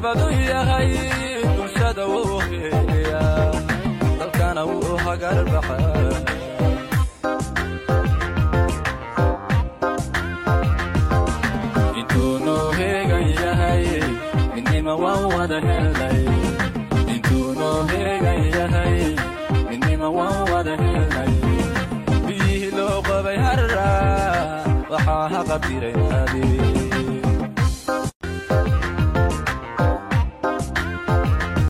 nabadu yahay bulshada wuu heeliyaa dalkana wuu hagarbaxaa intuu noo heegan yahay midnima waan wada helnay intuu noo heegan yahay midnima waan wada helnay biyihii loo qabay harra waxaa haqabtiray aadii